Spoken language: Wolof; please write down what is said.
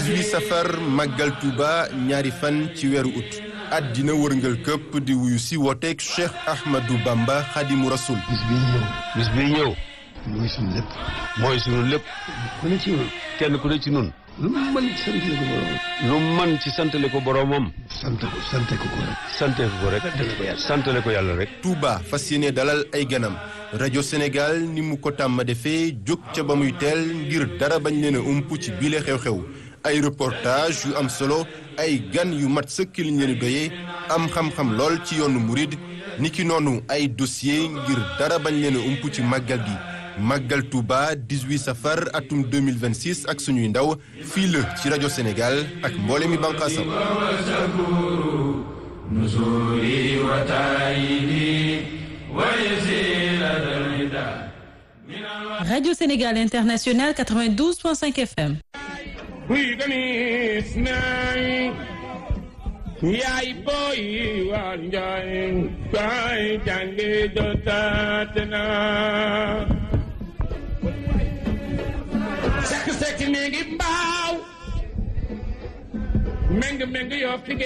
18 safar màggal Touba ñaari fan ci weeru ut àddina wërngal këpp di wuyu si wooteeg Cheikh Ahmadou Bamba Khadimu Rasoul bis bii ñëw bis bii ñëw mooy suñu lépp mooy sunu lépp ku ne ci ñun kenn ku ne ci nun lu mu mën ci sant ko borom lu man ci santale ko boroomam sant ko sant ko ko rek sante ko rek santale ko yàlla rek Touba fas yéene dalal ay ganam rajo Sénégal ni mu ko tàmm defee jóg ca ba muy teel ngir dara bañ leen a ump ci bile xew-xew ay reportage yu am solo ay gan yu mat sëkk liñ leen doyee am xam-xam lool ci yoonu murid niki noonu ay dossier ngir dara bañ leen a ump ci màggal gi màggal Touba 18 safar atum 2026 ak suñuy ndaw fii la ci rajo Sénégal ak mboole mi bànqaasam Radio Sénégal International 92.5 FM. yaay booy waa njaay baay jànge jotaat na sekk sekk mi ngi mbaaw meng meng yoo fi